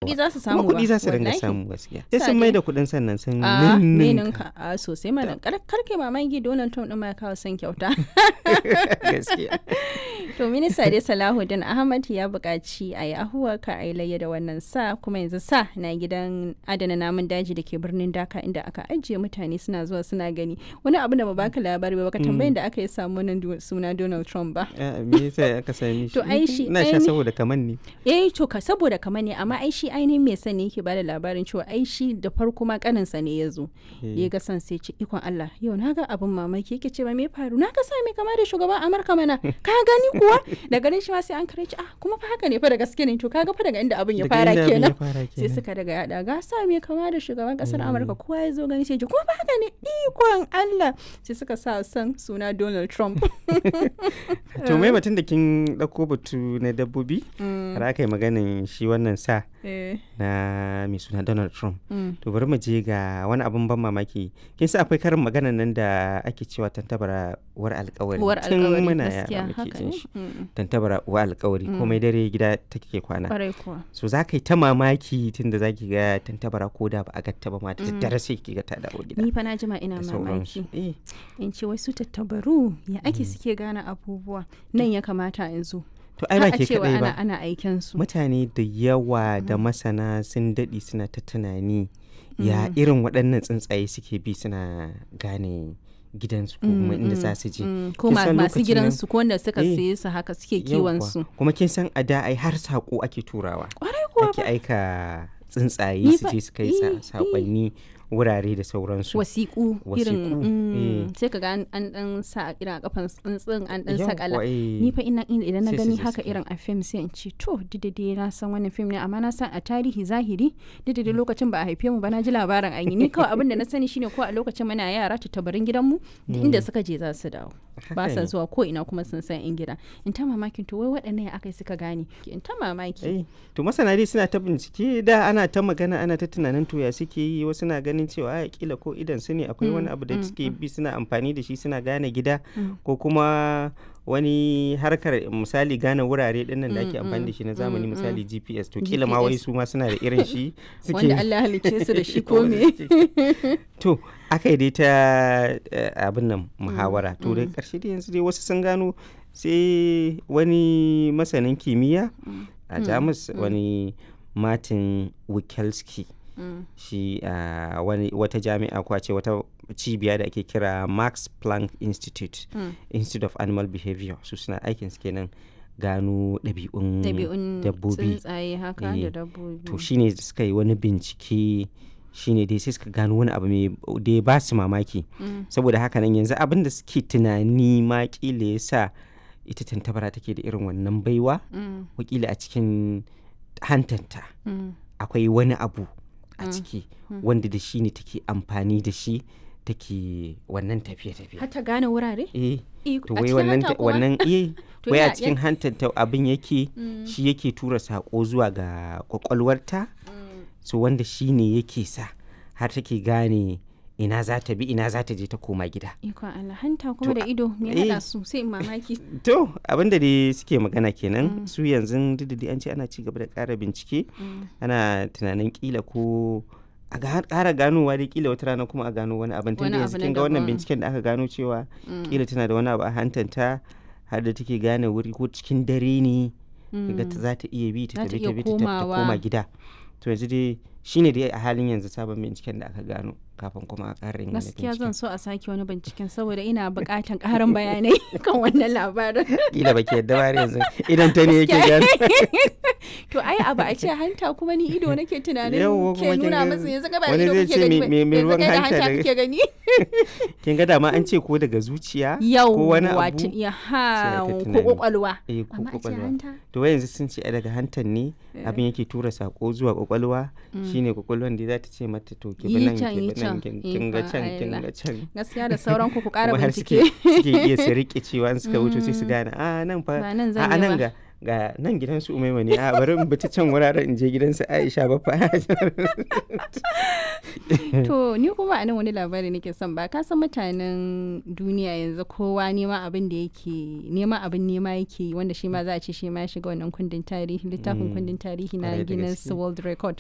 kuɗi za su samu kuma kuɗi ba, za su dinga wallahi. samu gaskiya sai Sa sun dai. mai da kuɗin sannan sun a ninninka. ninka a sosai mana kar karke mamaki Donald Trump din ma ya kawo son kyauta gaskiya to minista dai Salahuddin Ahmad ya buƙaci a yi ahuwa ka a yi layya da wannan sa kuma yanzu sa na gidan adana namun daji da ke birnin Dhaka inda aka ajiye mutane suna zuwa suna gani wani abu da ba baka labari ba baka tambayin da aka yi samu wannan du- suna Donald Trump ba Ah, me yasa aka sami shi To, ai shi- na sha aini- saboda kaman ne eh to ka saboda kamar ne amma ai shi ainihin mai sani yake bada labarin cewa ai shi da farko ma kaninsa ne ya zo ya ga san sai ce ikon Allah yau na ga abin mamaki yake ce ba me faru na ga sa mai kama da shugaban Amurka mana ka gani kuwa da ganin shi ma sai an kare ci ah kuma fa haka ne fa da gaske ne to kaga fa daga inda abin ya Daga fara inda abin ya kenan fara sai kenan. suka daga yada ga sa mai kama da shugaban kasar Amurka kowa ya zo gani sai ji kuma fa haka ne ikon Allah sai suka sa san suna Donald Trump to mai batun da kin ɗauko batu na dabbobi har aka yi maganin shi wannan sa eh na mai suna donald trump mm. to bari mu je ga wani abun ban mamaki kin sa akwai karin maganan nan da ake cewa tantabara uwar alkawari uwar tun alkawari muna gaskiya yara muke haka jin ne shi Mm. tantabara uwar alkawari komai dare gida take kwana kwarai kuwa so za ka yi ta mamaki tun da za ki ga tantabara ko da ba a gatta ba ma da daddare sai ki ga ta dawo gida ni fa na jima ina da mamaki sauransu eh in ce wai su tattabaru ya ake suke gane abubuwa nan ya kamata in zo to ai ba Har a ke cewa kadai ana ba ana aiken su mutane da yawa da masana sun daɗe suna ta tunani ya irin waɗannan tsuntsaye suke bi suna gane gidansu ko kuma inda za su je Mm, ko Kin ma- san masu lokacin nan- gidansu ko wanda suka Eh, siye su haka suke kiwon Yawwa. su kuma kin san a da ai har saƙo ake turawa kwarai kuwa ake aika tsuntsaye Ni su fa- je su kai sa- eh, saƙonni wurare da sauransu wasiƙu Wasiƙu, irin mm, eh. sai ka ga an an dan sa irin a kafan tsuntsun an dan Yawwa, sakala eh. ni fa ina ina- idan na Sai su gani je haka su kai. irin a fim sai in ce to didade na san wannan fim ne amma na san a tarihi zahiri didade lokacin ba a haife mu ba na ji labarin an yi ni kawai abin da na sani shine ko a lokacin muna yara tattabarin gidanmu duk inda suka je za su dawo ba Haka sa ne. zuwa ko ina kuma sun san in gida in ta mamakin to wai waɗannan ya aka suka gane in ta mamaki Eh, to masana dai suna ta bincike da ana ta magana ana ta tunanin to ya suke yi wasu na ganin cewa a kila ko idan su ne akwai wani abu da suke bi suna amfani da shi suna gane gida ko kuma wani harkar misali gane wurare din nan da ake amfani da shi na zamani misali GPS to kila ma wai GPS. su ma suna da irin shi suke wanda Allah ya halicce su da shi ko Wanda me suke- to aka yi dai ta eh, abin nan muhawara to da karshe dai yanzu dai wasu sun gano sai wani masanin kimiyya a jamus wani martin wikelski Mm. shi a wani wata jami'a ko a ce wata cibiya da ake kira max planck institute Mm. institute of animal behavior su suna aikin su kenan gano ɗabi'un ɗabi'un dabbobi tsuntsaye haka Eh, da dabbobi to shine suka yi wani bincike shine dai sai suka gano wani abu mai da ya ba su mamaki Mm. saboda haka nan yanzu abin da suke tunani ma kila ya sa ita tantabara take da irin wannan baiwa Mm. wakila a cikin hantanta Mm. akwai wani abu a ciki wanda da shi ne take amfani da shi take wannan tafiye-tafiye har ta gane wurare eh Eh, to a wai cikin wannan hanta ta- kuma? wannan eh To wai a ya- cikin ya- hantanta abin yake shi yake tura sako zuwa ga kwakwalwarta so wanda shi ne yake sa har take gane ina za ta bi ina za ta je ta koma gida ikon Allah hanta kuma To, da ido me eh. hada su sai in mamaki to abinda dai suke magana kenan su yanzu duk da dai an ce ana ci gaba da ƙara bincike ana tunanin kila ko a ga- ƙara ganowa dai kila wata rana kuma a gano wani abin tunda Wani yanzu abu na kin ga wannan daban. binciken da aka gano cewa kila tana da wani abu a hantanta har da take gane wuri ko cikin dare ne ga ta za ta iya bi ta Za ta tafi iya ta bi ta tafi ta komawa. koma gida to yanzu dai shine dai a halin yanzu sabon binciken da aka gano kafin kuma a ƙara yin wani gaskiya binciken zan so a sake wani binciken saboda ina buƙatan ƙarin bayanai kan wannan labarin kila baki yadda ba har yanzu idan ta ne yake gano to ai abu a ce hanta kuma ni ido nake tunanin Yawwa, kuma ke kin nuna ga masa yanzu ka ba wani ido zai kake ce gani me- ba, me- me yanzu ruwan kai da hanta hanta daga- kake gani kin ga dama an ce ko daga zuciya yau ko wani wato abu ya sai ha ta ko tunani. kwakwalwa eh ko amma a ce kwakwalwa hanta to wai yanzu sun ce ai daga hantan ne abin yake tura sako zuwa kwakwalwa shine kwakwalwan da za ta ce mata to ki bi Yi nan can, ki yi bi nan can. kin kin ga Ikon can kin Allah. ga can gaskiya da sauran ku ku ƙara kuma har suke bincike suke iya su rike cewa in suka wuce sai su gane a nan fa Ba nan a zan a yi nan ba." ga ga nan gidan su umaima ne a bari in bi ta can wuraren in je gidan su Aisha ba fa to ni kuma a nan wani labari nake son ba ka san mutanen duniya yanzu kowa nema abin da yake nema abin nema yake yi, wanda shi ma za a ce shi ma ya shiga wannan kundin tarihi littafin kundin tarihi na Kwarai da Guinness gaske. World Record